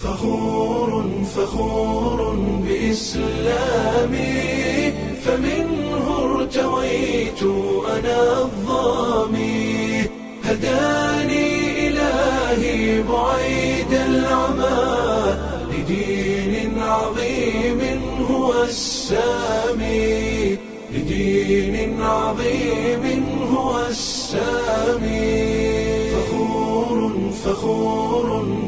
فخور فخور بإسلامي فمنه ارتويت أنا الظامي هداني إلهي بعيد العمى لدين عظيم هو السامي لدين عظيم هو السامي فخور فخور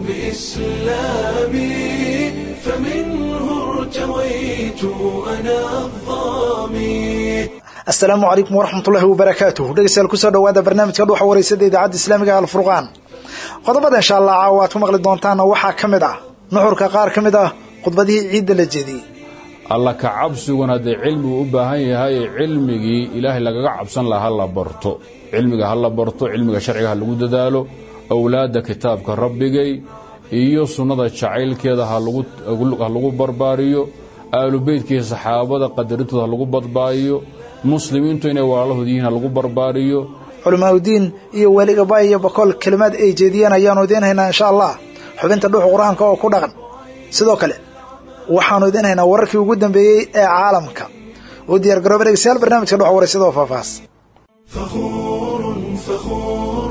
بإسلامي فمنه ارتويت أنا الظامي asalaamu calaykum waraxmatullaahi wabarakaatuh dhegeystayaal kusoo dhawaada barnaamijka dhuuxa wareysada idaacadda islaamiga alfurqaan qodobada insha allah caawa aad ku maqli doontaanna waxaa ka mid ah nuxurka qaar ka mid ah khudbadihii ciidda la jeediyey alla ka cabsiguna haddee cilmigu u baahan yahay cilmigii ilaahay lagaga cabsan laha ha la barto cilmiga ha la barto cilmiga sharciga ha lagu dadaalo awlaadda kitaabka rabbigay iyo sunnada jacaylkeeda ha lagu barbaariyo aalubeytkii saxaabada qadarintooda ha lagu badbaadiyo muslimiintu inay walaalahood yihiin ha lagu barbaariyo culamaauddiin iyo weliga baay iyo bakool kelimaad ay jeediyeen ayaanu idiin haynaa insha allah xubinta dhuuxa qur-aanka oo ku dhaqan sidoo kale waxaanu idiin haynaa wararkii ugu dambeeyey ee caalamka u diyaar garooba dhegeystayaal barnaamijka dhuxa wareysada oo faahfaahs فخور فخور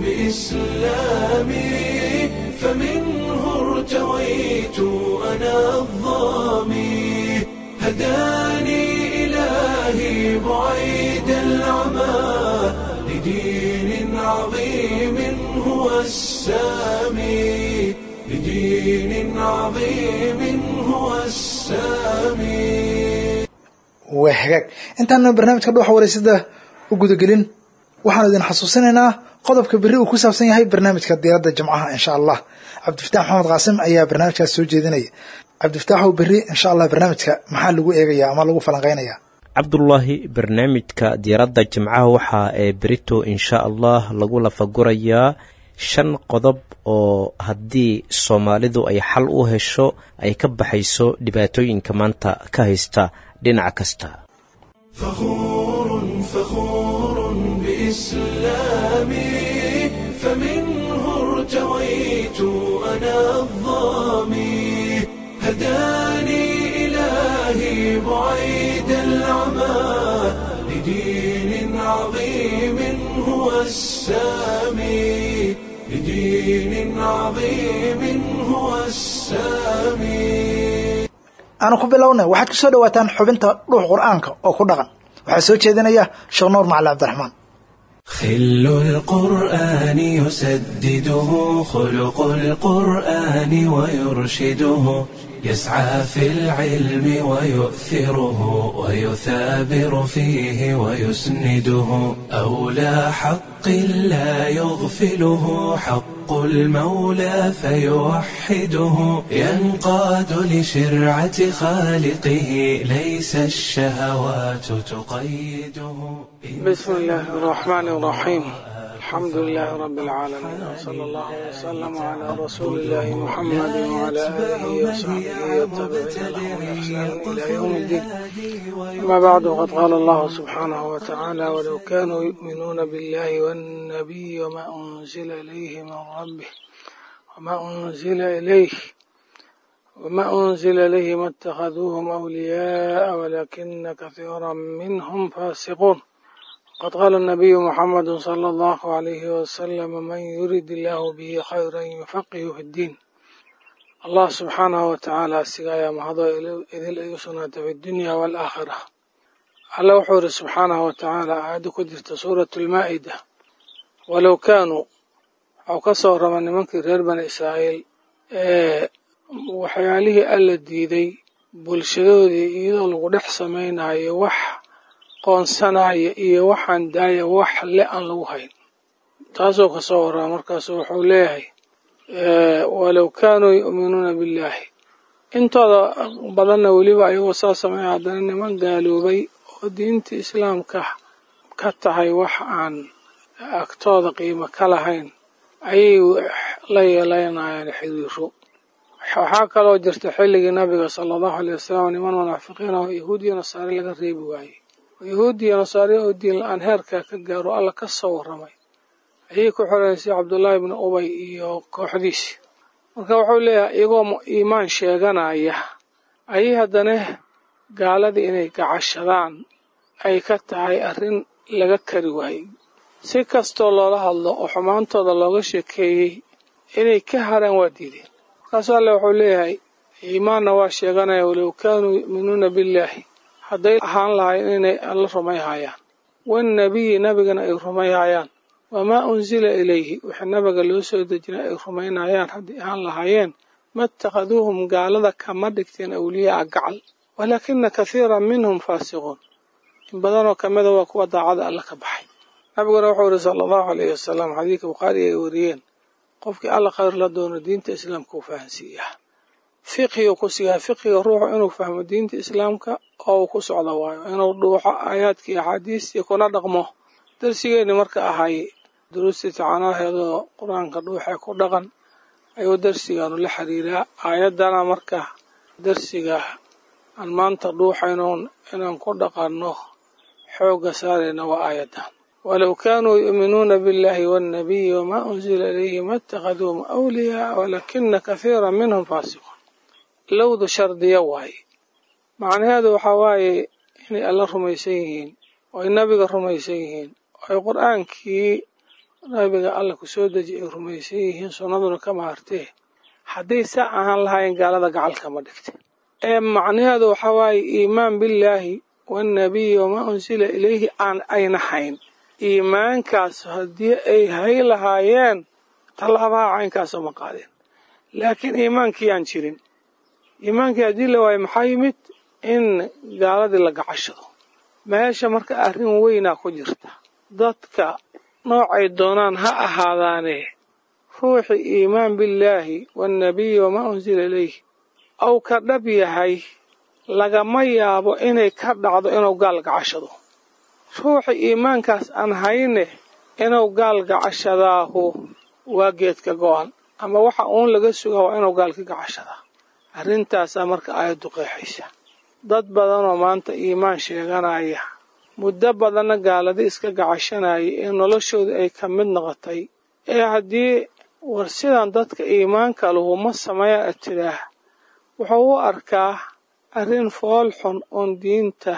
بإسلامي فمنه ارتويت أنا الظامي هداني إلهي بعيد العمى لدين عظيم هو السامي لدين عظيم هو السامي waa hagaag intaanu barnaamijka dhuuxa wareysada u gudagelin waxaanu idin xasuusinaynaa qodobka berri uu ku saabsan yahay barnaamijka diiradda jimcaha insha allah cabdifataax maxamed qaasim ayaa barnaamijkaas soo jeedinaya cabdifataaxow berri insha allah barnaamijka maxaa lagu eegaya ama lagu falanqeynaya cabdulaahi barnaamijka diiradda jimcaha waxaa ee berito insha allah lagu lafagurayaa shan qodob oo haddii soomaalidu ay xal u hesho ay ka baxayso dhibaatooyinka maanta ka haysta dhinac kasta فخور فخور بإسلامي فمنه ارتويت أنا الظامي هداني إلهي بعيد العمى لدين عظيم هو السامي لدين عظيم هو السامي aanu ku bilownay waxaad kusoo dhawaataan xubinta dhuux qur-aanka oo ku dhaqan waxaa soo jeedinaya sheekh nuur macali cabdiraxmaan خل القرآن يسدده خلق القرآن ويرشده يسعى في العلم ويؤثره ويثابر فيه ويسنده أولى حق لا يغفله حق المولى فيوحده ينقاد لشرعة خالقه ليس الشهوات تقيده بسم الله الرحمن الرحيم الحمد لله رب العالمين وصلى الله وسلم على رسول الله محمد وعلى آله وصحبه والتابعين لهم بإحسان إلى يوم الدين أما بعد وقد قال الله سبحانه وتعالى ولو كانوا يؤمنون بالله والنبي وما أنزل إليه من ربه وما أنزل إليه وما أنزل إليه ما اتخذوهم أولياء ولكن كثيرا منهم فاسقون قد قال النبي محمد صلى الله عليه وسلم من يرد الله به خيرا يفقه في الدين الله سبحانه وتعالى سقايا مهضا إذ الأيسنة في الدنيا والآخرة الله وحور سبحانه وتعالى عاد كدرت سورة المائدة ولو كانوا أو كسر من منك غير بني إسرائيل إيه waxyaalihii alla diiday bulshadoodii iyadoo lagu dhex samaynayo wax qoonsanaya iyo waxaan daaya wax le aan lagu hayn taasoo kasoo warraa markaasu wuxuu leeyahay walow kaanuu yu'minuuna billaahi intooda badanna weliba ayagoo saa sameeya haddana niman gaaloobay oo diinta islaamka ka tahay wax aan agtooda qiimo ka lahayn ayay la yeelanayaan xiriiro waxaa kaloo jirta xilligii nabiga sala allahu alay wasalam niman munaafiqiin ah oo yahuud iyo nasaare laga reebi waayey yahuud iyo nasaare oo diin la-aan heerkaa ka gaaro alla ka soo warramay ayay ku xoreysay cabdullaahi ibni ubay iyo kooxdiisi marka wuxuu leeyahay iyagoo iimaan sheeganaya ayay haddana gaaladii inay gacashadaan ay ka tahay arrin laga kari waayey si kastoo loola hadlo oo xumaantooda looga sheekeeyey inay ka haraan waa diideen markaasuu alle wuxuu leeyahay iimaanna waa sheeganaya walow kaanuu yu'minuuna billaahi hadday ahaan lahayn inay alla rumayhayaan wannabiyi nabigana ay rumayhayaan wamaa unsila ilayhi wixii nabiga loo soo dejinay ay rumaynayaan haddii ahaan lahaayeen ma ittakhaduuhum gaalada kama dhigteen awliyaaa gacal walaakina kathiiran minhum faasiquun in badanoo ka mida waa kuwa daacada alla ka baxay nabiguna wuxuu yihi sala allahu alayhi wasalam xadiidka bukhaari ay wariyeen qofkii alla khayr la doono diinta islaamka uu fahansiiyaa fiqhigu ku siiyaa fiqhiga ruuxu inuu fahmo diinta islaamka oo uu ku socdo waayo inuu dhuuxo aayaadkii axaadiistii kuna dhaqmo darsigeenni marka ahay duruustii tacanaaheedoo qur-aanka dhuuxee ku dhaqan ayuu darsigaanu la xiriiraa aayaddana marka darsiga aan maanta dhuuxaynoon inaan ku dhaqanno xoogga saarayna waa aayaddan walow kaanuu yu'minuuna biاllahi waannabiyi wamaa unsila ilayhi ma اtakhaduuhum awliyaa walakina kathiira minhum faasiquun lowdu shardiya waaye macnaheedu waxaa waaye inay alla rumaysan yihiin oo ay nabiga rumaysan yihiin oo ay qur-aankii nabiga alla ku soo deji ay rumaysan yihiin sunnaduna ka maartee hadday saa ahaan lahaayeen gaalada gacalkama dhigte ee macnaheedu waxaa waaye iimaan billaahi waannabiyi wamaa unsila ilayhi aan ayna hayn iimaankaas haddii ay hay lahaayeen tallaabaha caynkaasoo ma qaadeen laakiin iimaankii aan jirin iimaankii haddii la waayo maxaa yimid in gaaladii la gacashado meesha marka arrin weynaa ku jirta dadka noocay doonaan ha ahaadaane ruuxii iimaan billaahi waannabiyi wamaa unsila ilayhi ou ka dhab yahay lagama yaabo inay ka dhacdo inuu gaal gacashado ruuxi iimaankaas aan hayne inuu gaal gacashadaahu waa geedka go-an ama waxa uun laga sugaa waa inuu gaal ka gacashadaa arrintaasaa marka aayaddu qeexaysa dad badanoo maanta iimaan sheeganaya muddo badanna gaaladi iska gacashanaya ee noloshooda ay ka mid noqotay ee haddii war sidan dadka iimaanka lahu ma sameeya ad tidhaah wuxuu u arkaa arrin fool xun oon diinta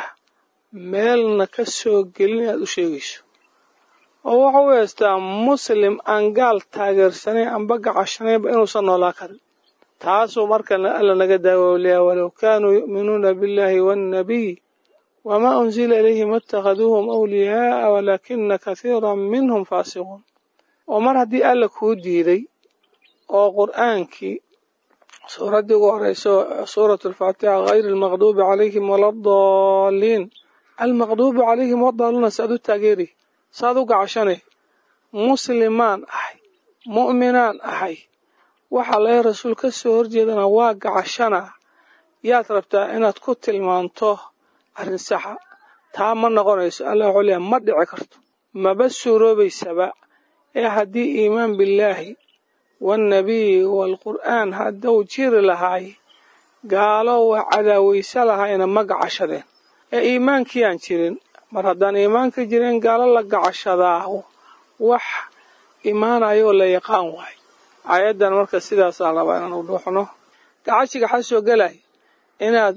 meelna ka soo gelin inaad u sheegayso oo wuxuu u heystaa muslim aan gaal taageersanayn amba gacashanaynba inuusan noolaa karin taasuu marka alla naga daawowliyaa walow kaanuu yu'minuuna biاllahi waannabiy wamaa unsila ilayhi ma اtakhaduuhum awliyaa'a walaakina kathiira minhum faasiquun oo mar haddii alla kuu diiday oo qur'aankii suuraddii ugu horeyso suurat alfaatixa hayri almaqduubi calayhim waladaliin almaqduubu calayhim wadaaluuna saad u taageeri saad u gacashanay muslimaan ahay mu'minaan ahay waxaa laga rasuul ka soo horjeedana waa gacashana yaad rabtaa inaad ku tilmaanto arrin saxa taa ma noqonayso allah wuxuu leeyahay ma dhici karto maba suuroobaysaba ee haddii iimaan billaahi waannabiyi waalqur'aan hadduu jiri lahaay gaalo waa cadaawaysa lahayna ma gacashadeen ee iimaankii aan jirin mar haddaan iimaanka jirin gaalo la gacashadaa wax imaanayoo la yaqaan waayo aayaddan marka sidaasaa rabaa inaan u dhuuxno gacashiga waxaa soo gelay inaad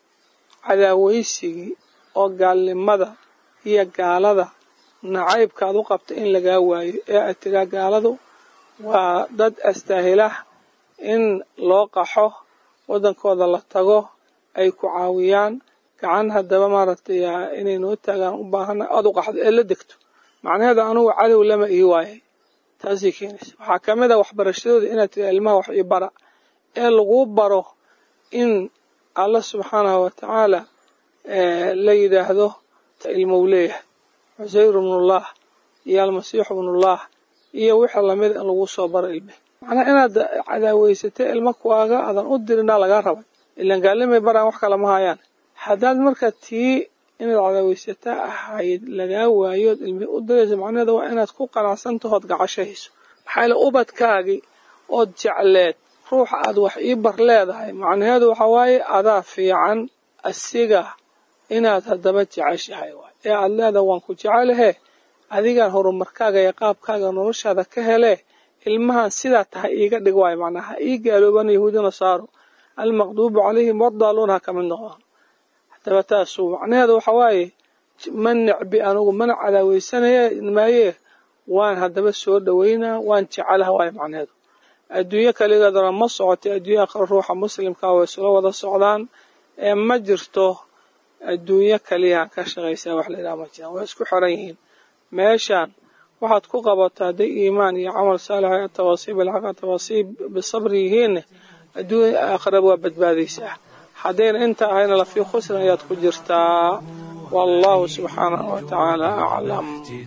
cadaawaysigii oo gaalnimada iyo gaalada nacaybkaad u qabta in lagaa waayo ee aad tiraa gaaladu waa dad astaahilah in loo qaxo waddankooda la tago ay ku caawiyaan gacan haddaba maaragtay inay noo taagaan u baahana aad u qaxdo ee la degto macnaheeda anugu cadow lama ii waayay taasay keenaysa waxaa ka mid a waxbarashadooda inaad tira ilmaha wax ii bara ee laguu baro in alla subxaanahu wa tacaala la yidhaahdo ilmou leeyahay cusayru bnullah iyo almasiixu bnullah iyo wixii lamid in lagu soo baro ilme macnaa inaad cadaaweysatay ilmo kuwaaga aadan u dirinaa lagaa rabay ilaan gaalimay baraan wax kale ma hayaan haddaad marka tii inaad cadaaweysataa ahayd lagaa waayood ilmi u diraysa macnaheeda waa inaad ku qanacsantahood gacashahayso maxaa yaele ubadkaagii ood jecleed ruuxa aad wax ii bar leedahay macnaheedu waxaa waaye adaa fiican asiga inaad haddaba jeceshahay waay ee aad leedahay waan ku jecelahe adigaan horumarkaaga iyo qaabkaaga noloshaada ka hele ilmahan sidaa tahay iiga dhig waayo macnaa ha ii gaaloobaan yahuudi nasaaro almaqduubu calayhim wadaaluun ha ka mid noqon haddaba taasu macnaheedu waxa waaye ma necbi anugu mana cadaaweysanaya maayee waan haddaba soo dhoweynaa waan jecelaha waayo macnaheedu adduunyo kaligeedana ma socotay adduunya aakhiro ruuxa muslimka way isula wada socdaan ee ma jirto adduunyo kaliya ka shaqaysaa wax la yidhaha ma jiraan way isku xiran yihiin meeshaan waxaad ku qabato hadday iimaan iyo camal saalix tawaasiib alxaqa tawaasiib bisabri yihiinne adduunya aakhiraba waa badbaadaysaa haddayna inta ahayna lafii khusrin ayaad ku jirtaa والله سبحانه وتعالى أعلم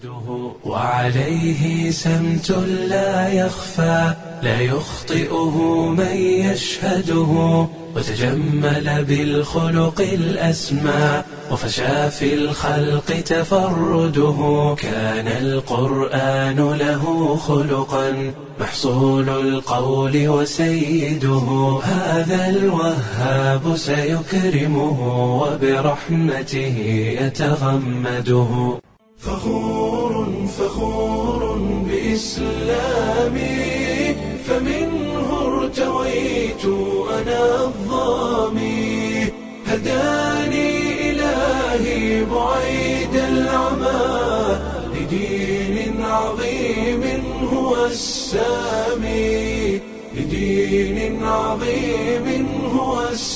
وعليه سمت لا يخفى لا يخطئه من يشهده وتجمل بالخلق الأسمى وفشى في الخلق تفرده كان القرآن له خلقا محصول القول وسيده هذا الوهاب سيكرمه وبرحمته يتغمده فخور فخور بإسلامي فمنه ارتويت أنا الظامي هداني إلهي بعيد العمى لدين عظيم هو السامي لدين عظيم هو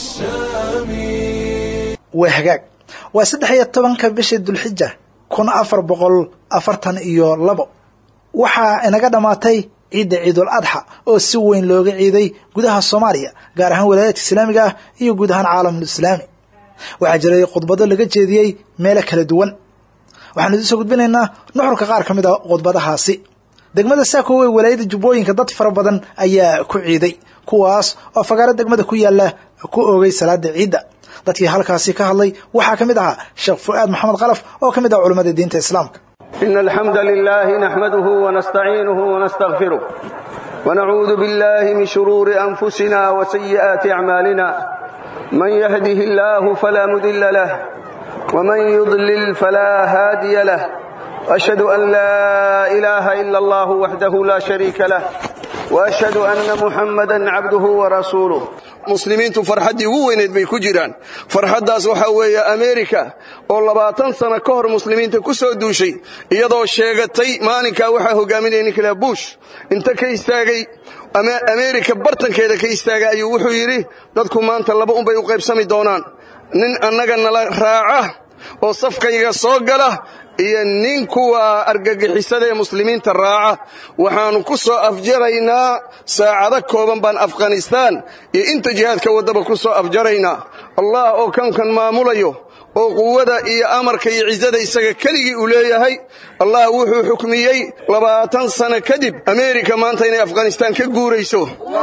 السامي waa hagaag waa saddex iyo tobanka bishii dulxija kun afar boqol afartan iyo labo waxaa inaga dhammaatay ciidda ciidul adxa oo si weyn looga ciiday gudaha soomaaliya gaar ahaan walaayadka islaamiga ah iyo guud ahaan caalamul islaami waxaa jiray khudbado laga jeediyey meelo kala duwan waxaanu idinsoo gudbinaynaa nuxurka qaar ka mid a khudbadahaasi degmada saako ee walaayada jubbooyinka dad fara badan ayaa ku ciiday kuwaas oo fagaaro degmada ku yaala ku oogay salaada ciidda dadkii halkaasi ka hadlay waxaa ka mid ahaa sheekh fu'aad maxamed kalaf oo ka mid ah culimmada diinta islaamka إن الحمد لله نحمده ونستعينه ونستغفره ونعوذ بالله من شرور أنفسنا وسيئات أعمالنا من يهده الله فلا مذل له ومن يضلل فلا هادي له وأشهد أن لا إله إلا الله وحده لا شريك له وأشهد أن محمدا عبده ورسوله muslimiintu farxaddii ugu weyneed bay ku jiraan farxaddaas waxaa weeye ameerika oo labaatan sano ka hor muslimiinta ku soo duushay iyadoo sheegatay maalinkaa waxaa hogaaminaya ninkala bush inta ka istaagay ameerika bartankeeda ka istaagay ayuu wuxuu yidhi dadku maanta laba unbay u qaybsami doonaan nin annaga nala raaca oo safkayga soo gala iyo nin kuwa argagixisada ee muslimiinta raaca waxaannu ku soo afjaraynaa saacado kooban baan afghanistaan iyo inta jihaadka waddaba ku soo afjaraynaa allah oo kankan maamulayo oo quwada iyo amarka iyo cizada isaga keligii uu leeyahay allah wuxuu xukmiyey labaatan sano kadib ameerika maanta inay afghanistaan ka guurayso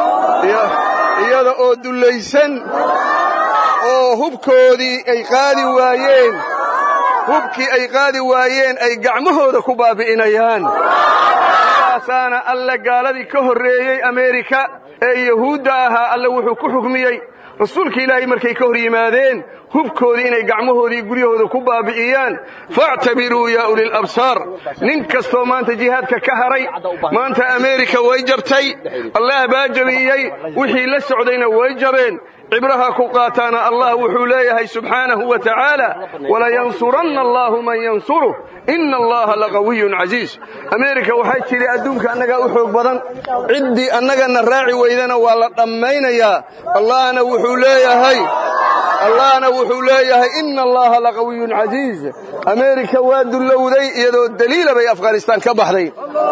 iyada oo dullaysan oo hubkoodii ay qaadi waayeen hubkii ay qaadi waayeen ay gacmahooda ku baabi'inayaan sidaasaana alle gaaladii ka horreeyey ameerika ee yahuudda ahaa alle wuxuu ku xukmiyey rasuulka ilaahay markay ka hor yimaadeen hubkoodii inay gacmahoodii guryahooda ku baabi'iyaan faactabiruu yaa ulil absaar nin kastoo maanta jihaadka ka haray maanta ameerika way jabtay allah baa jabiyey wixii la socdayna way jabeen cibraha ku qaataana allah wuxuu leeyahay subxaanahu wa tacaala walayansuranna allahu man yansuruh ina allaha laqawiyun casiis ameerika waxay tidhi adduunka annagaa u xoog badan ciddii annagana raaci weydana waa la dhammaynayaa allahna wuxuu leeyahay allahna wuxuu leeyahay ina allaha laqawiyun casiiz ameerika waa dullowday iyadoo daliila bay afghanistaan ka baxday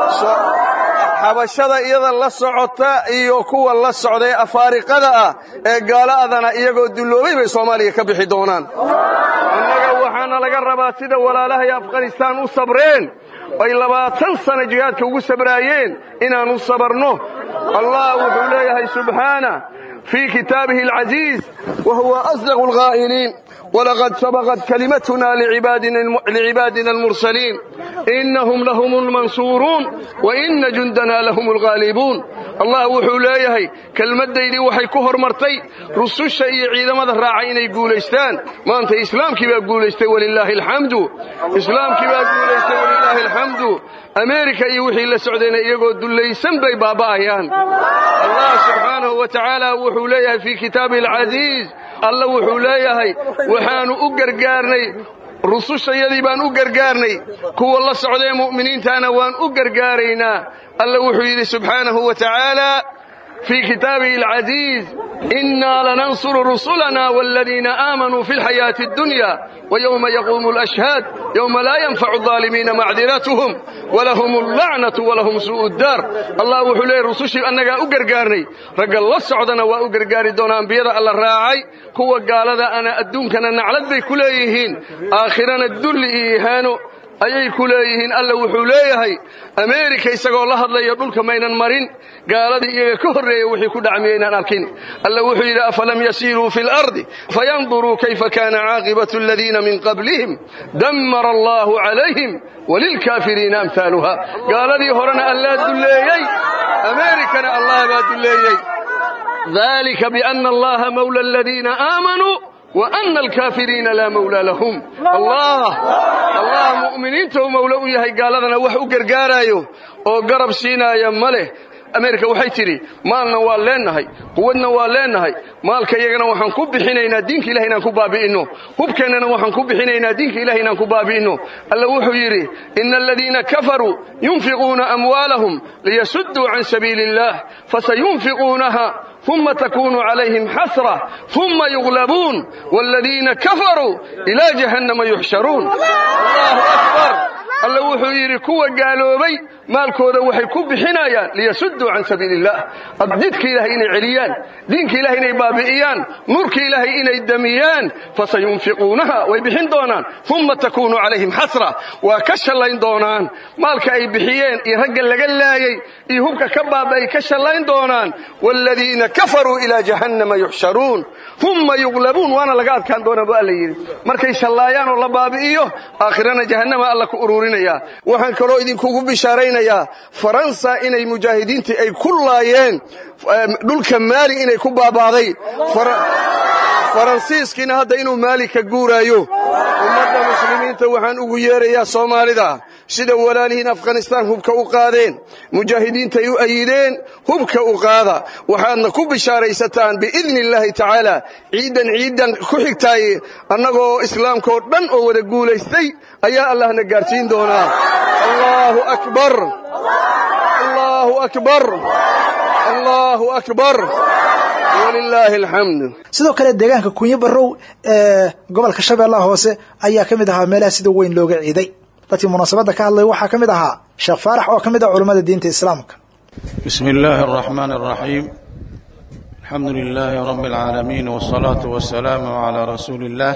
xabashada iyada la socota iyo kuwa la socda ee afaariqada ah ee gaala'adana iyagoo dulloobay bay soomaaliya ka bixi doonaan annaga waxaana laga rabaa sida walaalahay afghanistaan u sabreen ay labaatan sana jihaadka ugu sabraayeen inaannu sabarno allah wuxuu leeyahay subxaana fii kitaabihi alcaziiz wa huwa asdaqu alqaa'iliin walaqad sabaqat kalimatuna licibaadina almursaliin innahum lahum lmansuuruun wa inna jundanaa lahum alghaalibuun allah wuxuu leeyahay kelmaddaydii waxay ku hormartay rususha iyo ciidamada raacay inay guulaystaan maanta islaamkii baa guulaystay walilaahi alxamdu islaamkii baa guulaystay walilaahi alxamdu ameerika iyo wixii la socdayna iyagoo dullaysan bay baaba'ayaan allah subxaanahu wa tacaala wuxuu leeyahay fii kitaabihi alcasiiz alla wuxuu leeyahay waxaannu u gargaarnay rusushayadii baan u gargaarnay kuwa la socdae mu'miniintaana waan u gargaaraynaa alla wuxuu yidhi subxaanahu wa tacaala fii kitaabihi alcasiiz innaa lanansuru rusulana waaladiina aamanuu fi alxayaati addunya ويوم يقوم الأشهاد يوم لا ينفع الظالمين معذرتهم ولهم اللعنة ولهم سوء الدار الله وحلي رسوشي أنك أقرقارني رق الله سعودنا وأقرقاري دون أنبياء الله راعي كوا قال هذا أنا أدونكنا نعلد بي كليهين آخرنا الدل إيهانو ayay ku leeyihiin alla wuxuu leeyahay ameerika isagoo la hadlaya dhulka maynan marin gaaladii iyaga ka horreeya wixii ku dhacmiyaynaan arkin alla wuxuu yidhi afalam yasiiruu fi lardi fayanduruu kayfa kaana caaqibatu aladiina min qablihim dammara allaahu calayhim walilkaafiriina amhaaluha gaaladii horena allaa dulleeyey ameerikana allah baa dulleeyey dalika biana allaha mawla aladiina aamanuu وأن الكافرين لا مولى لهم الله الله مؤمنين تو مولى u yahay gaaladana wax u gargaarayo oo garab siinaya male ameerika waxay tidhi maalna waa leennahay quwadna waa leennahay maalka iyagana waxaan ku bixinaynaa diinka ilahi inaan ku baabi'inno hubkeennana waxaan ku bixinaynaa diinka ilahi inaan ku baabi'inno alla wuxuu yidhi ina aladiina kafaruu yunfiquuna amwaalahum liyasudduu can sabiili اllah fasayunfiquunaha ثم تكون عليهم حسرة ثم يغلبون والذين كفروا إلى جهنم يحشرون الله أكبر alla wuxuu yidhi kuwa gaaloobay maalkooda waxay ku bixinayaan liyasudduu can sabiili illah didka ilaahay inay celiyaan diinka ilahay inay baabi'iyaan nuurka ilaahay inay damiyaan fasayunfiquunaha way bixin doonaan uma takuunu calayhim xasra waa ka shallayn doonaan maalka ay bixiyeen iyo ragga laga laayey iyo hubka ka baaba'ay ka shallayn doonaan waaladiina kafaruu ilaa jahannama yuxsharuun uma yuglabuun waana laga adkaan doonaa bu alla yidhi markay shallaayaan oo la baabi'iyo aakhirana jahannama alla ku ururinaya waxaan kaloo idinkugu bishaaraynayaa faransa inay mujaahidiintii ay ku laayeen dhulka maali inay ku baabaaday faransiiskiina hadda inuu maali ka guuraayo ummadda muslimiinta waxaan ugu yeerayaa soomaalida sida walaalihiin afghanistaan hubka u qaadeen mujaahidiintay u ayideen hubka u qaada waxaadna ku bishaaraysataan biidni illaahi tacaala ciiddan ciiddan ku xigtaay annagoo islaamkaoo dhan oo wada guulaystay ayaa allahna gaarsiin doonaa allaahu akbar allaahu akbar allaahu akbar walilaahi alxamd sidoo kale deegaanka kunyo barrow ee gobolka shabeellaha hoose ayaa ka mid ahaa meelaha sida weyn looga ciiday dadkii munaasabadda ka hadlay waxaa ka mid ahaa sheekh faarax oo ka mid ah culammada diinta islaamka بسم الله الرحمن الرحيم الحمد لله رب العالمين والصلاة والسلام على رسول الله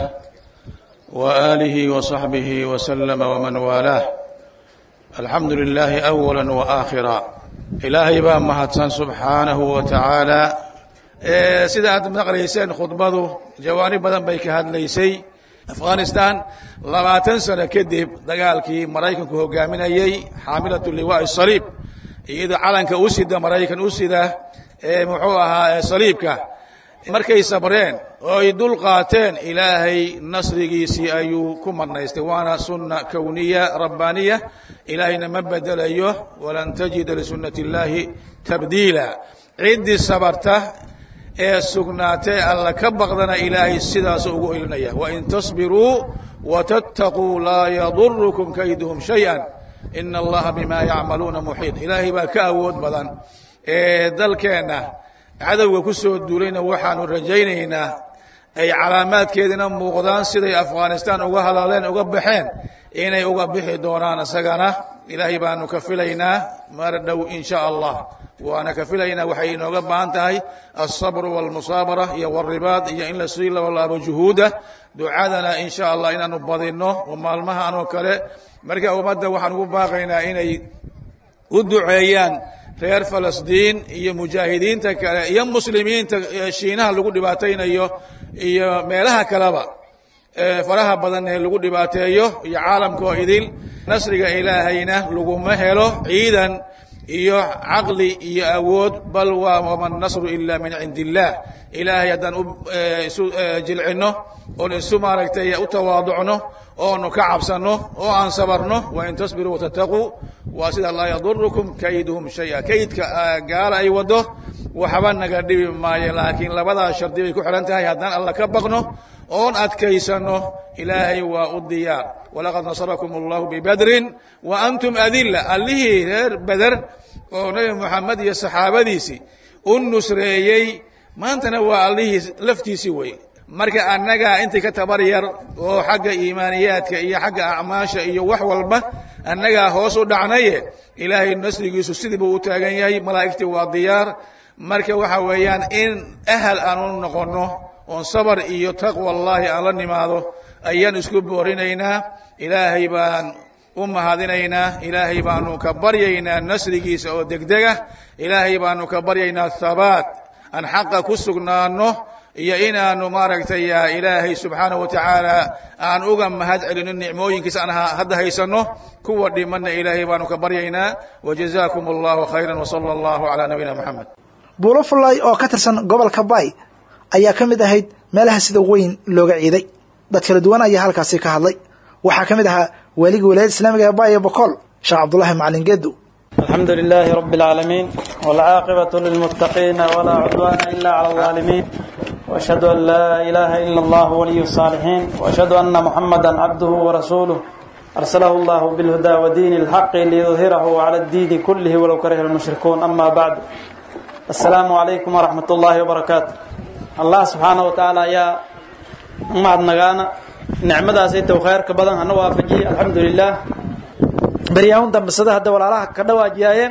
وآله وصحبه وسلم ومن والاه الحمد لله أولا وآخرا إلهي بaa mahadsan سبحaanaه وتaعaaلى sida aad maqlayseen khudbadu jawaanib badan bay ka hadlaysay afghanistan labaatan sano kadib dagaalkii maraykanku hogaaminayey xaamilaة liwaaء الصaliib iyadoo calanka u sida maraykan u sida ee muxuu ahaa saliibka markay sabreen oo ay dul qaateen ilaahay nasrigiisii ayuu ku marnaystay waana sunna kowniya rabbaaniya ilaahayna ma bedelayo walan tajida lisunati اllaahi tabdiila ciddii sabarta ee sugnaatee alla ka baqdana ilaahay sidaasu ugu ilinaya wain tasbiruu watattaquu laa yadurukum kayduhum shayئa ina allaha bima yacmaluuna muxiid ilaahay baa ka awood badan ee dalkeenna cadowga ku soo duulayna waxaanu rajaynaynaa ay calaamaadkeedina muuqdaan siday afghanistan uga hadaaleen uga baxeen inay uga bixi doonaan isagana ilaahay baanu ka filaynaa mar dhow in sha allah waana ka filaynaa waxay inooga baahan tahay alsabru walmusaabara iyo waribaad iyo in lasii labalaabo juhuuda ducadana in sha allah inaanu badinno oo maalmahan oo kale marka ummadda waxaan ugu baaqaynaa inay u duceeyaan reer falastiin iyo mujaahidiinta kale iyo muslimiinta shiinaha lagu dhibaataynayo iyo meelaha kaleba faraha badan ee lagu dhibaateeyo iyo caalamka oo idil nasriga ilaahayna laguma helo ciidan iyo caqli iyo awood bal waa wama nasru ila min cindi illaah ilaahay haddaan isu jilcinno oon isu maaragtay u tawaaducno oonu ka cabsanno oo aan sabarno wain tasbiruu watataquu waa sida laa yadurukum kayduhum shaya kaydka gaala ay wado waxba naga dhibi maayo laakiin labadaa shardi bay ku xihan tahay haddaan alla ka baqno oon adkaysanno ilaahay waa u diyaar walaqad nasarakum allahu bibadrin wa antum adilla allihii reer beder oo nebi moxamed iyo saxaabadiisii u nusreeyey maantana waa allihii laftiisii wey marka annagaa intii ka tabar yar oo xagga iimaaniyaadka iyo xagga acmaasha iyo wax walba annagaa hoos u dhacnaye ilaahay nasrigiisu sidii buu u taagan yahay malaa'igtii waa diyaar marka waxa weeyaan in ahal aanu noqonno oon sabar iyo taqwa allaahi aan la nimaado ayaan isku boorinaynaa ilaahay baan u mahadinaynaa ilaahay baanu ka baryaynaa nasrigiisa oo degdega ilaahay baanu ka baryaynaa habaat aan xaqa ku sugnaanno iyo inaanu maaragtay ilaahay subxaanaه wa tacaala aan uga mahad celino nicmooyinkiisa aan hadda haysanno kuwa dhimanna ilaahay baanu ka baryaynaa wajazaakum اllahu khayra wsala اllahu calى nabiyina moxamed buulo fullaay oo ka tirsan gobolka bay ayaa ka mid ahayd meelaha sida weyn looga ciiday dad kala duwan ayaa halkaasi ka hadlay waxaa ka mid ahaa waaligii wilaayada islaamiga ee bayo bokool sheekh cabdullahi macalin geedu الحمد لله رب العالمين والعاقبة للمتقين ولا عدوان إلا على الظالمين وأشهد أن لا إله إلا الله ولي الصالحين وأشهد أن محمدا عبده ورسوله أرسله الله بالهدى ودين الحق ليظهره على الدين كله ولو كره المشركون أما بعد السلام عليكم ورحمة الله وبركاته الله سبحانه وتعالى يا معد نغانا نعمة سيدة وخير كبدا أنا وافجي الحمد لله baryaahun dambisada hadda walaalaha ka dhawaajiyaayeen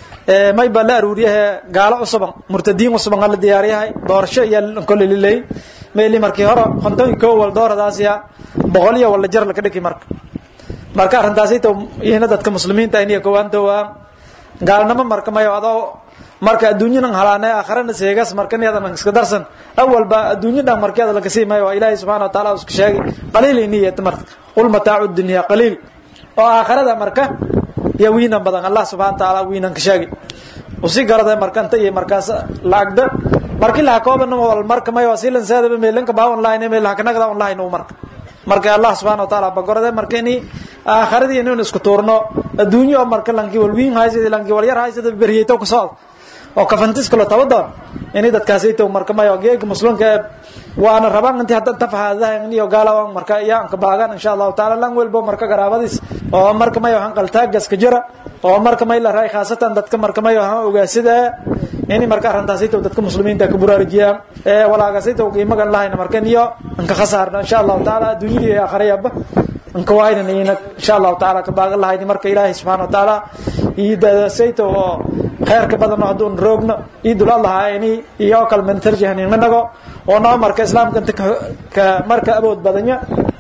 may baa la aruuriyahe gaalo cusuban murtadiin cusuban la diyaariyahay doorasho iyo koleliley meeli markii hore konton ko wal dooradaasiya boqol iyo wala jar laka dhiki marka marka arrintaasita ihna dadka muslimiinta iniya kowaantowaa gaalnimo marka mayo adoo marka adduunyadan halaane akharana seegas marka niyadan iska darsan awalba adduunyo dhan markeeda laga sii mayo waa ilaahay subxana wa taala isku sheegay qaliil iniyat marka qul mataacu dunya qaliil oo aakhirada marka iyo wiinan badan allah subxana watacaala wiinan ka sheegi usii garada markanta iyo markaas laagda markii laha kooban wal marka mayo asilan saadaba meelanka baa online meel hakanagda online u marka marka allah subxana wataala bagorade marka ini aakhiradii inuu isku tuurno adduunyo oo marka lanki wal wiin haysada lanki wal yar haysada beriyayto ku socod oo kafantis kalo tabadoon ini dadkaasayto marka mayo geega muslimka waana rabaan intii haddan tafahaadahan iyo gaalawan marka iyaan ka baagan insha allahu taala lan welbo marka garaabadiis oo marka mayo han qaltaagas ka jira oo marka may la raay khaasatan dadka marka mayo han ogaasida ini marka arrintaasayto dadka muslimiinta ka buraarujiyaan ee walaagaasayto qiimagan lahayna marka niyo anka khasaarna insha allahu taala adduunyada iyo aakhirayaba anka waaynan ina insha allahu taala ka baagan lahayni marka ilaahay subxaana wa taala iyo dadasayto oo khayrka badan hadduun roogno iyo dul allahayni iyo kale mentarjihninanago oo noo marka islaamka inta ka marka awood badanya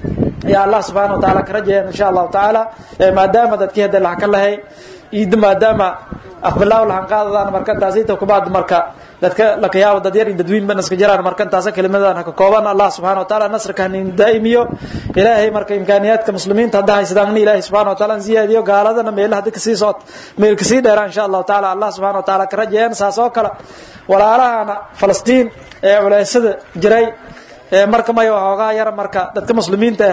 ya allah subxana wa taala ka rajayan insha allahu tacaala maadaama dadkii hadda lahan ka lahay iyo maadaama aqbilaaw lahan qaadadaan marka intaasayta kubaad marka dadka lakayaabo dad yar iyo dadweyn ba naska jiraan marka intaasa kelimadan haka kooban allah subxana wa taala nasrka hanin daa'imiyo ilaahay marka imkaaniyaadka muslimiinta hadda haysadaan ilaahay subxana wa taala ziyaadiyo gaaladana meelaha hadda kasii socod meel kasii dheeraan insha allahu taala allah subxana wa taala ka rajayan saas oo kale walaalahana falastiin ee culeysada jiray ee marka mayo hoogaa yar marka dadka muslimiinta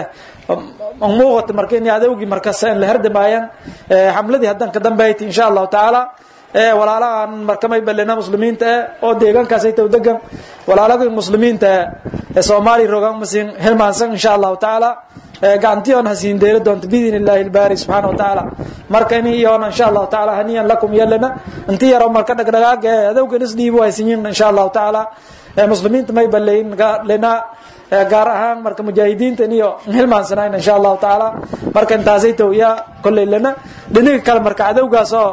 ah muuqata marka in adowgii markas la herdamaayaan xamladii haddan ka dambayti insha allahu tacaala ee walaalahan marka may balena muslimiinta ah oo deegaankaasay taw degan walaalagii muslimiinta ee soomaaliya rogaan masin hilmaansan insha allahu tacaala gacantiyoon hasiin deela doonto biidn illaahi ilbaari subxaana wa tacaala marka ini iyoona insha allahu tacaala haniyan lakum yalana inti yaro marka dhagdhagaag ee adowgan isdhiibu haysinyin insha allahu tacaala muslimiinta may baleyn lena gaar ahaan marka mujaahidiinta iyo hilmaansanayn insha allahu tacaala marka intaasay taw ya kolley lana dhiniga kale marka cadowgaas oo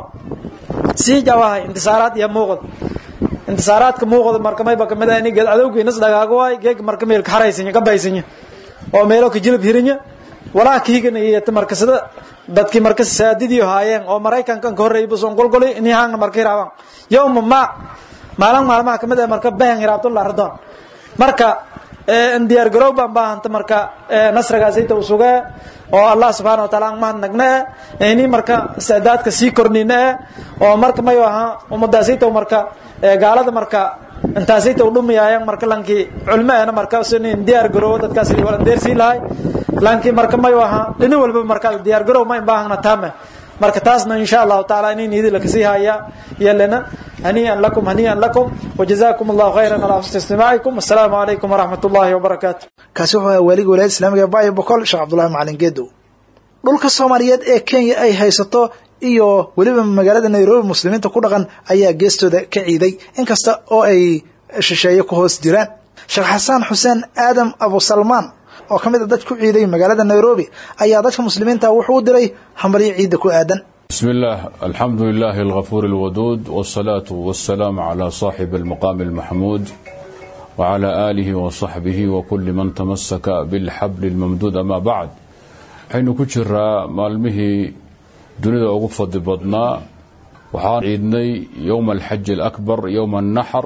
sii jawahay intisaaraad iyo muuqda intisaaraadka muuqda marka mayba kamid ah ini cadowga inas dhagaago waay geeg marka meelka xaraysanya ka baysanya oo meelo ka jilib hirinya walaa kiigana iyo marka sida dadkii marka saadidiyo haayeen oo maraykankan ka horreeyay buson golgoli ini haangna marka hiraabaan yowma ma maalin maalmaha kamid ah marka bahan hiraabtun la ardoon marka diyaar garow baan baahanta marka nasrigaasayta u sugee oo allah subxaana wa taala aan mahadnagne ini marka saadaadka sii kordhine oo marka mayo ahaa ummadaasayta marka gaalada marka intaasayta u dhumiyaayaan marka lankii culmeena marka sinin diyaar garoowo dadkaas walandeersii lahay lankii marka mayo ahaa dhini walba marka diyaar garow ma baahna taame marka taasna insha allahu taala inin idin lakasii haya yelena haniian lakum haniian lakum wajazakum allahu khayran ala husni istimaacikum assalaamu calaykum waraxmat ullahi wabarakaatu kaasi wuxuu ahaa waaliga walaayada islaamiga ee bayo bokol sheekh cabdullahi macalin geedow dhulka soomaaliyeed ee kenya ay haysato iyo weliba magaalada nairobi muslimiinta ku dhaqan ayaa geestooda ka ciiday inkasta oo ay shisheeye ku hoos jiraan sheekh xasaan xuseen aadam abusalmaan oo ka mid a dad ku ciiday magaalada nairobi ayaa dadka muslimiinta wuxuu u diray hambalyo ciidda ku aadan بسم الله الحمد لله الغفور الودود والصلاة والسلام على صاحب المقام المحمود وعلى آله وصحبه وكل من تمسك بالحبل الممدود أما بعد حين كجرى مالمه دنيا ugu fadli badnaa waxaan ciidnay yowma alxaji alakbar yowma annaxar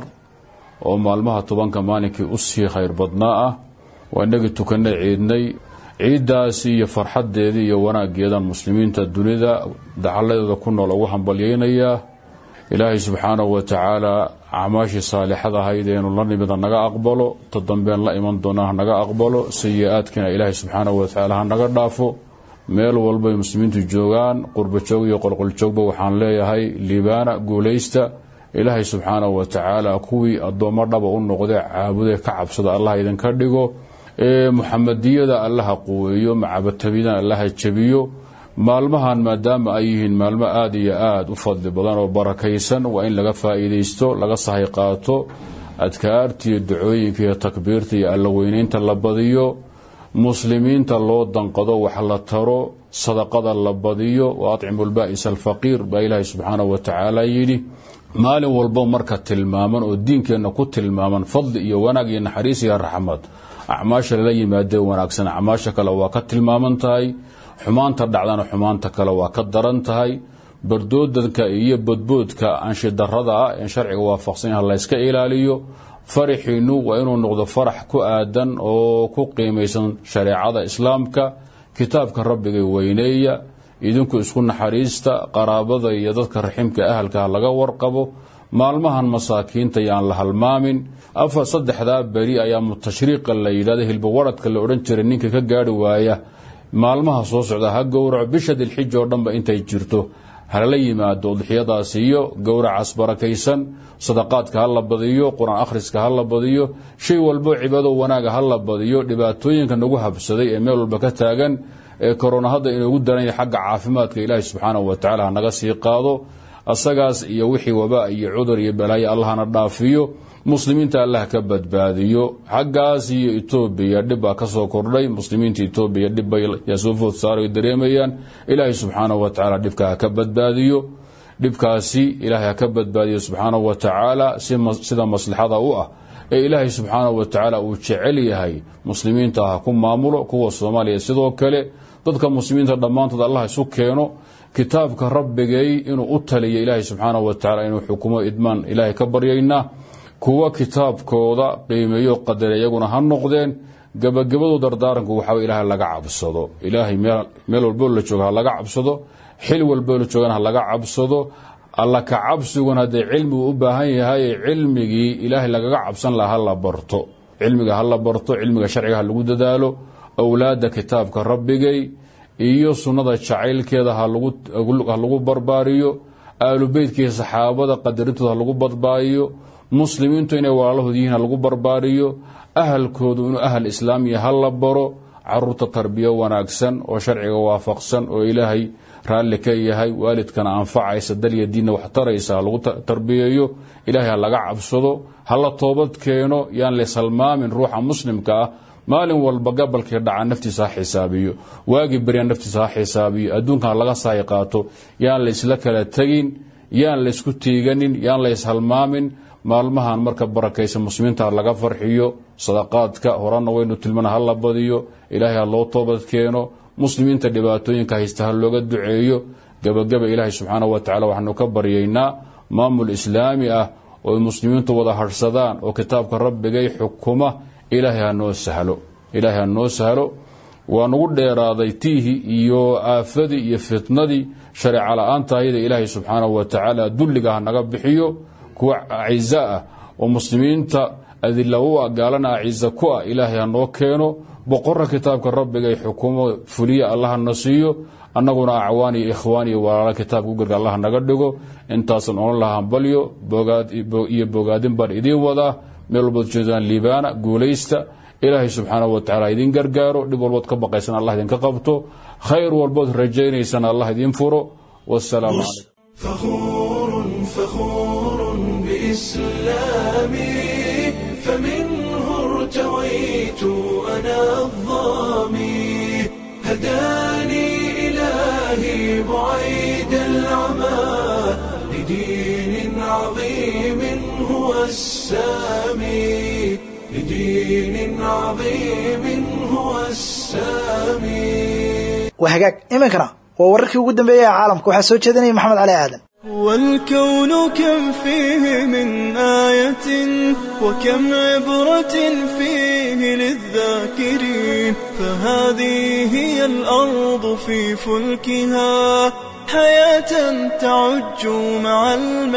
oo maalmaha tobanka maalinkii u sii khayr badnaa ah waa inagii tukanay ciidnay ciiddaasi iyo farxaddeedii iyo wanaaggeedan muslimiinta dunida dacalladeeda ku nool ugu hambalyaynayaa ilaahay subxaanahu wa tacaala acmaashii saalixad ahayd eenu la nimida naga aqbalo ta dambeen la iman doona ha naga aqbalo sayi-aadkiina ilaahay subxaanahu wa tacaala ha naga dhaafo meel walbay muslimiintu joogaan qurbajoog iyo qolqoljoogba waxaan leeyahay liibaana guulaysta ilaahay subxaanahu wa tacaala kuwii addoommo dhaba u noqdee caabudee ka cabsada allah idinka dhigo muxamadiyada allaha quweeyo macabatabidana allaha jabiyo maalmahan maadaama ay yihiin maalmo aada iyo aada u fadli badan oo barakaysan waa in laga faa'iidaysto laga sahay qaato adkaarta iyo ducooyinka iyo takbiirta iyo allaweyneynta la badiyo muslimiinta loo danqado wax la taro sadaqada la badiyo wa atcimu lba'is alfaqiir baa ilaahay subxaanahu wa tacaala yidhi maalin walbo marka tilmaaman oo diinkeenna ku tilmaaman fadli iyo wanaag iyo naxariis iyo raxmad acmaasha lala yimaadee wanaagsan acmaasha kale waa ka tilmaaman tahay xumaanta dhacdana xumaanta kale waa ka daran tahay bardoodanka iyo bodboodka anshidarada ah ee sharciga waafaqsan yaha layska ilaaliyo faraxiinu waa inuu noqdo farax ku aadan oo ku qiimaysan shareecada islaamka kitaabka rabbiga weyneeya idinku isku naxariista qaraabada iyo dadka raximka ahalka laga warqabo maalmahan masaakiinta yaan la halmaamin afar saddexdaa beri ayaa mutashriiqa la yidhahda hilbawaradka la odhan jiray ninka ka gaari waaya maalmaha soo socda ha gowraco bisha dilxija oo dhanba intay jirto halala yimaado udxiyadaas iyo gowracaas barakaysan sadaqaadka ha la badiyo qur-aan akhriska ha la badiyo shay walbo cibaado wanaaga ha la badiyo dhibaatooyinka nagu habsaday ee meel walba ka taagan ee korona hadda inoogu daran yahay xagga caafimaadka ilaahi subxaanahu wa tacala hanaga sii qaado asagaas iyo wixii wabaa iyo cudur iyo balaayo allahna dhaafiyo muslimiinta allah ka badbaadiyo xaggaas iyo etoobiya dhib baa ka soo kordhay muslimiinta etoobiya dhibbay yaa soo food saaray dareemayaan ilaahay subxaanahu wa tacaala dhibka ha ka badbaadiyo dhibkaasi ilaahay ha ka badbaadiyo subxaanahu wa tacaala sida maslaxada u ah ee ilaahay subxaanahu wa tacaala uu jecel yahay muslimiinta ha ku maamulo kuwa soomaaliya sidoo kale dadka muslimiinta dhammaantood allah isu keeno kitaabka rabbigay inuu u taliyo ilaahay subxaanahu wa tacala inuu xukumo idmaan ilaahay ka baryaynaa kuwa kitaabkooda qiimeeyo qadare iyaguna ha noqdeen gabagabadu dardaaranku waxaa ilaahay laga cabsado ilaahay meel walboo la jooga ha laga cabsado xil walboo la joogana ha laga cabsado alla ka cabsiguna haddee cilmigu u baahan yahay cilmigii ilaahay lagaga cabsan laha hala barto cilmiga ha la barto cilmiga sharciga ha lagu dadaalo awlaadda kitaabka rabbigay iyo sunnada jacaylkeeda ha lagu barbaariyo aalubeytkii saxaabada qadarintooda ha lagu badbaadiyo muslimiintu inay walaalahood yihiin ha lagu barbaariyo ahalkoodu inuu ahal islaamiya ha la baro caruurta tarbiyo wanaagsan oo sharciga waafaqsan oo ilaahay raalli ka yahay waalidkana anfacaysa dalya diinna wax taraysa ha lagu tarbiyeeyo ilaahay ha laga cabsado ha la toobad keeno yaan layshalmaamin ruuxa muslimka ah maalin walba gabalkii dhaca naftiisa ha xisaabiyo waagii berya naftiisa ha xisaabiyo adduunkana laga saay qaato yaan laysla kala tegin yaan laysku tiiganin yaan layshalmaamin maalmahan marka barakaysa muslimiinta laga farxiyo sadaqaadka horana waynu tilmana ha la badiyo ilaahay ha loo toobad keeno muslimiinta dhibaatooyinka haysta ha looga duceeyo gabagaba ilaahay subxaanahu wa tacala waxaanu ka baryaynaa maamul islaami ah oo muslimiintu wada harhsadaan oo kitaabka rabbigay xukuma ilaahay ha noo sahlo ilaahay ha noo sahlo waa nagu dheeraaday tiihii iyo aafadii iyo fitnadii shareeca la-aanta ayada ilaahay subxaanahu wa tacaala dulliga ha naga bixiyo kuwa aciza ah oo muslimiinta adila u ah gaalana aciza ku ah ilaahay ha noo keeno boqorra kitaabka rabbiga ay xukuumo fuliya allaha na siiyo annaguna acwaan iyo ikhwaan iyo walaala kitaabka u garga allah naga dhigo intaasan odhan laha hambalyo iyo bogaadin baan idiin wadaa meel walbaad jeedaan liibaana guulaysta ilaahay subxaanahu wa tacala idin gargaaro dhib walbood ka baqaysan allah idinka qabto khayr walbood rajaynaysana allah idin furo wasalaamu calaykum فخور فخور بإسلامي فمنه ارتويت أنا الظامي هداني إلهي بعيد العمى لدين عظيم هو السامي لدين عظيم هو السامي waa hagaag iminkana waa wararkii ugu dambeeyey ee caalamka waxaa soo jeedinaya maxamed cali aadan والكون كم فيه من آية وكم عبرة فيه للذاكرين فهذه هي الأرض في فلكها حياة تعج مع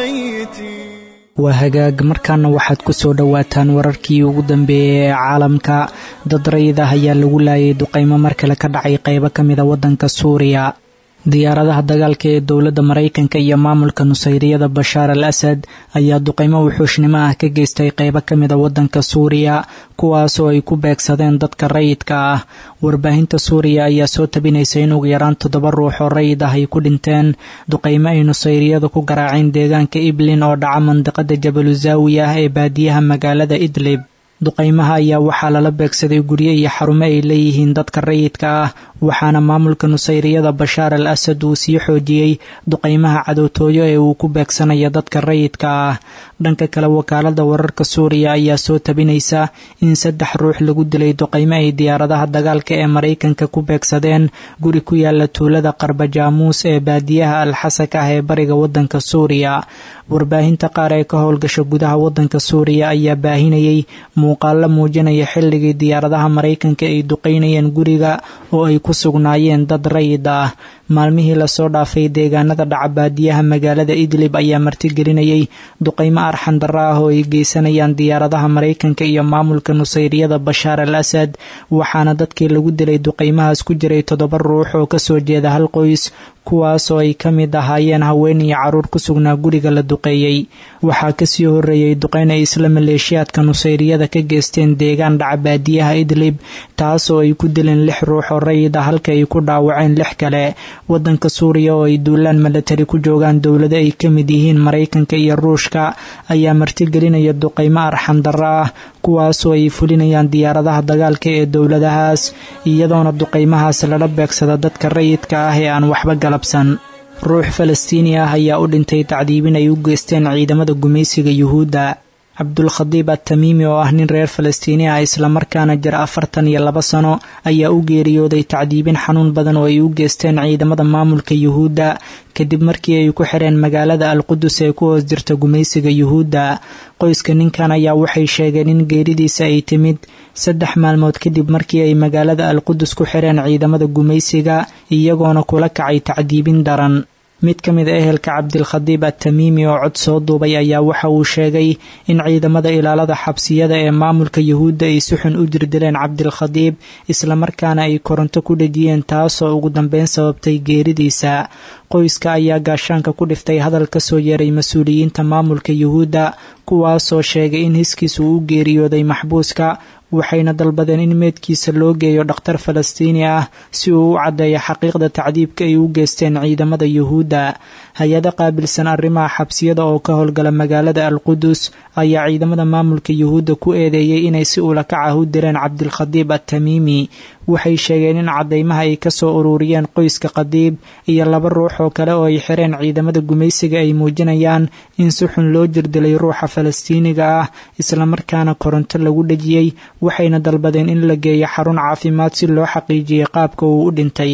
الميتين waa hagaag markaana waxaad ku soo dhowaataan wararkii ugu dambeeyey ee caalamka dad rayid ah ayaa lagu laayay duqaymo mar kale ka dhacay qaybo ka mida waddanka suuriya diyaaradaha dagaalka ee dowladda maraykanka iyo maamulka nusayriyada bashaar al asad ayaa duqaymo wuxuushnimo ah ka geystay qaybo ka mida waddanka suuriya kuwaasoo ay ku beegsadeen dadka rayidka ah warbaahinta suuriya ayaa soo tabinaysa in ugu yaraan toddoba ruux oo rayid ah ay ku dhinteen duqaymo ay nusayriyadu ku garaaceen deegaanka iblin oo dhaca mandiqada jabaluzaawi ah ee baadiyaha magaalada idlib duqaymaha ayaa waxaa lala beegsaday guryo iyo xarumo ay leeyihiin dadka rayidka ah waxaana maamulka nusayriyada bashaar al asad uu sii xoojiyey duqaymaha cadowtooyo ee uu ku beegsanaya dadka rayidka ah dhanka kale wakaalada wararka suuriya ayaa soo tabinaysa in saddex ruux lagu dilay duqaymo ay diyaaradaha dagaalka ee maraykanka ku beegsadeen guri ku yaala tuulada qarbajaamuus ee baadiyaha alxasak ah ee bariga wadanka suuriya warbaahinta qaar ee ka howlgasha gudaha wadanka suuriya ayaa baahinayay muuqaalo muujinaya xilligii diyaaradaha maraykanka ay duqaynayeen guriga oo ay ku sugnaayeen dad rayid ah maalmihii lasoo dhaafay deegaanada dhaca baadiyaha magaalada idlib ayaa martigelinayay duqaymo arxan darra ah oo ay geysanayaan diyaaradaha maraykanka iyo maamulka nusayriyada bashaar al asad waxaana dadkii lagu dilay duqaymahaas ku jiray toddoba ruux oo kasoo jeeda hal qoys kuwaasoo ay ka mid ahaayeen haween iyo caruur ku sugnaa guriga la duqeeyey waxaa kasii horeeyey duqeyn ay isla maleeshiyaadka nusayriyada ka geysteen deegaan dhaca baadiyaha idlib taasoo ay ku dileen lix ruux oo rayid ah halka ay ku dhaawaceen lix kale wadanka suuriya oo ay duulaan milatari ku joogaan dowlado ay ka mid yihiin maraykanka iyo ruushka ayaa martigelinaya duqaymo arxan darra ah kuwaasoo ay fulinayaan diyaaradaha dagaalka ee dowladahaas iyadoona duqaymahaas lala beegsada dadka rayidka ah ee aan waxba galabsan ruux falastiini ah ayaa u dhintay tacdiibin ay u geysteen ciidamada gumaysiga yuhuudda cabdulkhadiib attamiimi oo ah nin reer falastiini ah islamarkaana jira afartan iyo laba sano ayaa u geeriyooday tacdiibin xanuun badan oo ay u geysteen ciidamada maamulka yuhuudda kadib markii ay ku xireen magaalada alqudus ee ku hoos jirta gumaysiga yuhuudda qoyska ninkan ayaa waxay sheegeen in geeridiisa ay timid saddex maalmood kadib markii ay magaalada alqudus ku xireen ciidamada gumaysiga iyagoona kula kacay tacdiibin daran mid ka mid a ehelka cabdilkhadiib attamiimi oo cod soo duubay ayaa waxa uu sheegay in ciidamada ilaalada xabsiyada ee maamulka yuhuudda ay si xun u dirdileen cabdilkhadiib islamarkaana ay koronto ku dhejiyeen taasoo ugu dambeyn sababtay geeridiisa qoyska ayaa gaashaanka ku dhiftay hadal ka soo yeeray mas-uuliyiinta maamulka yuhuudda kuwaasoo sheegay in hiskiisa uu u geeriyooday maxbuuska waxayna dalbadeen in meedkiisa loo geeyo dhakhtar falastiini ah si uu u caddeeyo xaqiiqda tacdiibka ay u geysteen ciidamada yuhuudda hay-ado qaabilsan arrimaha xabsiyada oo ka howlgala magaalada alqudus ayaa ciidamada maamulka yuhuudda ku eedeeyey inay si ulakac ah u direen cabdilkhadiib attamiimi waxay sheegeen in caddaymaha ay kasoo ururiyeen qoyska khadiib iyo laba ruux oo kale oo ay xireen ciidamada gumaysiga ay muujinayaan in si xun loo jirdilay ruuxa falastiiniga ah islamarkaana koronto lagu dhejiyey waxayna dalbadeen in la geeyo xarun caafimaad si loo xaqiijiyey qaabka uu u dhintay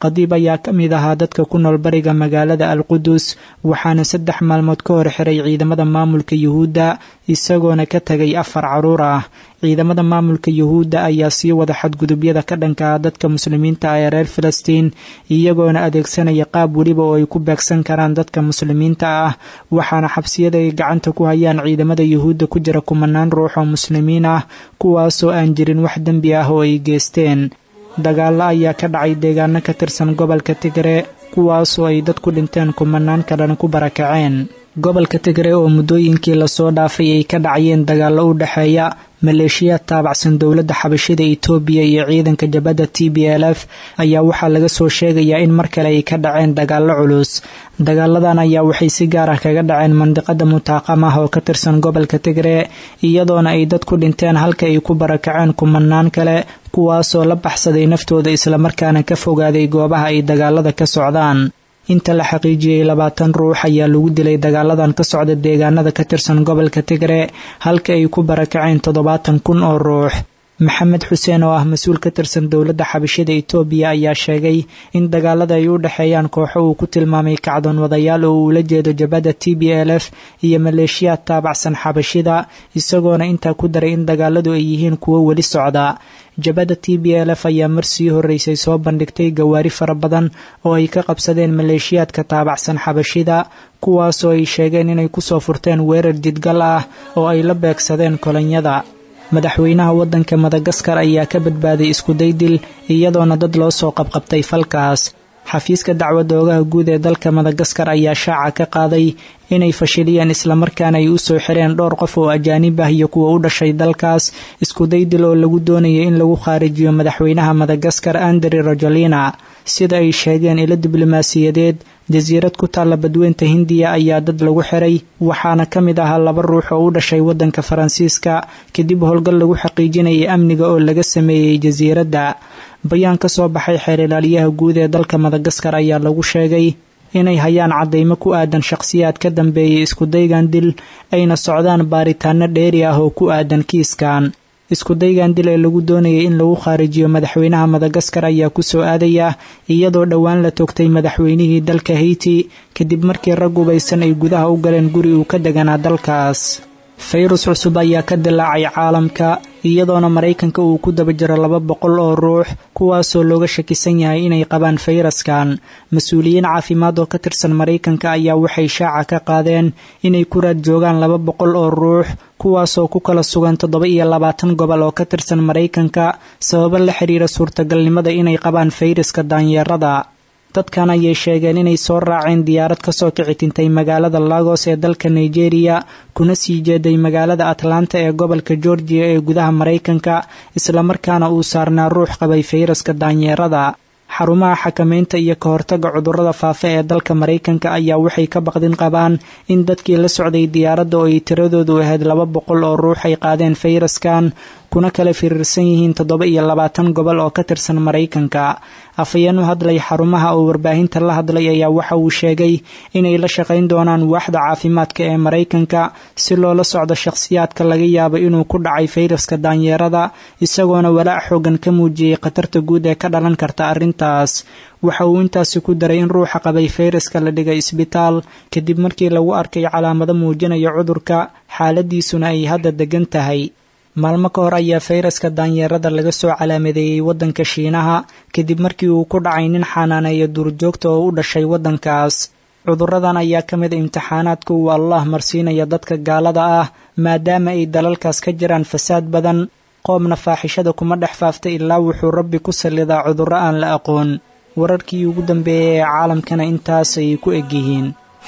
khadiib ayaa ka mid ahaa dadka ku nool bariga magaalada alqudus waxaana saddex maalmood ka hor xiray ciidamada maamulka yuhuudda isagoona ka tegay afar caruur ah ciidamada maamulka yuhuudda ayaa sii wada xadgudubyada ka dhanka ah dadka muslimiinta ah ee reer falastiin iyagoona adeegsanaya qaab weliba oo ay ku beegsan karaan dadka muslimiinta ah waxaana xabsiyada ay gacanta ku hayaan ciidamada yuhuudda ku jira kumanaan ruux oo muslimiin ah kuwaasoo aan jirin wax dembi ah oo ay geesteen dagaallo ayaa ka dhacay deegaano ka tirsan gobolka tigre kuwaasoo ay dad ku dhinteen kumanaan kalena ku barakaceen gobolka tigre oo muddooyinkii lasoo dhaafay ay ka dhacayeen dagaallo u dhexeeya maleeshiyaad taabacsan dowladda xabashida itoobiya iyo ciidanka jabadda t b l f ayaa waxaa laga soo sheegayaa in mar kale ay ka dhaceen dagaallo culus dagaaladan ayaa waxay si gaar ah kaga dhaceen mandiqada mutaaqamah oo ka tirsan gobolka tigre iyadoona ay dad ku dhinteen halka ay ku barakaceen kumanaan kale kuwaasoo la baxsaday naftooda islamarkaana ka fogaaday goobaha ay dagaalada ka socdaan inta la xaqiijiyey labaatan ruux ayaa lagu dilay dagaaladan ka socda deegaanada ka tirsan gobolka tigre halka ay ku barakaceen toddobaatan kun oo ruux maxamed xuseen oo ah mas-uul ka tirsan dowladda xabashida itoobiya ayaa sheegay in dagaalada ay u dhexeeyaan kooxo uu ku tilmaamay kacdoon wadayaal oo uu la jeedo jabadda t b l f iyo maleeshiyaad taabacsan xabashida isagoona intaa ku daray in dagaaladu ay yihiin kuwo weli socda jabadda t b l f ayaa mar sii horreysay soo bandhigtay gawaari fara badan oo ay ka qabsadeen maleeshiyaadka taabacsan xabashida kuwaasoo ay sheegeen inay kusoo furteen weerar jidgal ah oo ay la beegsadeen kolonyada madaxweynaha waddanka madagaskar ayaa ka badbaaday iskuday dil iyadoona dad loo soo qabqabtay falkaas xafiiska dacwadda oogaha guud ee dalka madagaskar ayaa shaaca ka qaaday inay fashiliyeen islamarkaana ay u soo xireen dhowr qof oo ajaanib ah iyo kuwa u dhashay dalkaas iskuday dil oo lagu doonayay in lagu khaarijiyo madaxweynaha madagaskar andri rajolina sida ay sheegeen ilo diblomaasiyadeed jasiirad ku taalla badweynta hindiya ayaa dad lagu xiray waxaana ka mid ahaa laba ruux oo u dhashay waddanka faransiiska kadib howlgal lagu xaqiijinayay amniga oo laga sameeyey jasiiradda bayaan ka soo baxay xeer ilaaliyaha guud ee dalka madagaskar ayaa lagu sheegay inay hayaan caddaymo ku aadan shaqhsiyaad ka dambeeyay iskudaygan dil ayna socdaan baaritaano dheeri ah oo ku aadan kiiskan iskudaygan dil ee lagu doonayay in lagu khaarijiyo madaxweynaha madagaskar ayaa ku soo aadaya iyadoo dhowaan la toogtay madaxweynihii dalka haiti kadib markii rag ubaysan ay gudaha u galeen guri uu ka deganaa dalkaas fayrus cusub ayaa ka dilaacay caalamka iyadoona maraykanka uu ku daba jiro laba boqol oo ruux kuwaasoo looga shakisan yahay inay qabaan fayraskan mas-uuliyiin caafimaad oo ka tirsan maraykanka ayaa waxay shaaca ka qaadeen inay ku raad joogaan laba boqol oo ruux kuwaasoo ku kala sugan toddoba iyo labaatan gobol oo ka tirsan maraykanka sababo la xiriira suurtagalnimada inay qabaan fayraska daanyeerada dadkan ayay sheegeen inay soo raaceen diyaarad kasoo kici tintay magaalada lagos ee dalka nigeria kuna sii jeeday magaalada atlanta ee gobolka georgiya ee gudaha maraykanka islamarkaana uu saarnaa ruux qabay fayraska daanyeerada xarumaha xakamaynta iyo ka hortaga cudurrada faafa ee dalka maraykanka ayaa waxay ka baqdin qabaan in dadkii la socday diyaaradda oo ay tiradoodu ahayd laba boqol oo ruux ay qaadeen fayraskan kuna kala firiirsan yihiin toddoba iyo labaatan gobol oo ka tirsan maraykanka afhayeen u hadlay xarumaha oo warbaahinta la hadlay ayaa waxa uu sheegay inay la shaqayn doonaan waaxda caafimaadka ee maraykanka si loola socdo shakhsiyaadka laga yaabo inuu ku dhacay fayraska daanyeerada isagoona walaac xoogan ka muujiyey khatarta guud ee ka dhalan karta arrintaas waxa uu intaasi ku daray in ruuxa qabay fayraska la dhigay isbitaal kadib markii lagu arkay calaamado muujinaya cudurka xaaladiisuna ay hadda degan tahay maalmo ka hor ayaa fayraska daanyeerada laga soo calaamadeeyey waddanka shiinaha kadib markii uu ku dhacay nin xanaaneeya duurjoogta oo u dhashay waddankaas cudurradan ayaa ka mid imtixaanaadka uu allah marsiinaya dadka gaalada ah maadaama ay dalalkaas ka jiraan fasaad badan qoomna faaxishada kuma dhex faafta ilaa wuxuu rabbi ku sallidaa cudurro aan la aqoon wararkii ugu dambeeyay ee caalamkana intaas ayay ku egyihiin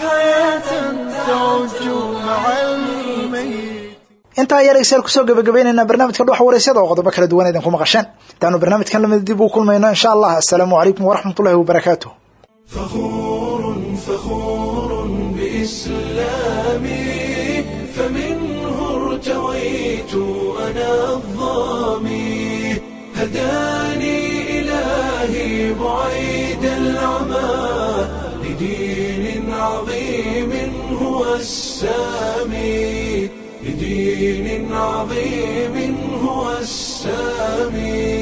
intaa ayaa dhegeystayaal kusoo gabagabaynaynaa barnaamijka dhuxa waraysyada oo qodobo kala duwan idinku maqasheen intaanu barnaamijkan lamid dib uu kulmayno insha allah assalaamu calaykum waraxmat ullahi wabarakaatu فخور فخور بإسلامي فمنه ارتويت أنا الظامي هداني إلهي بعيد العمى لدين عظيم هو السامي لدين عظيم هو السامي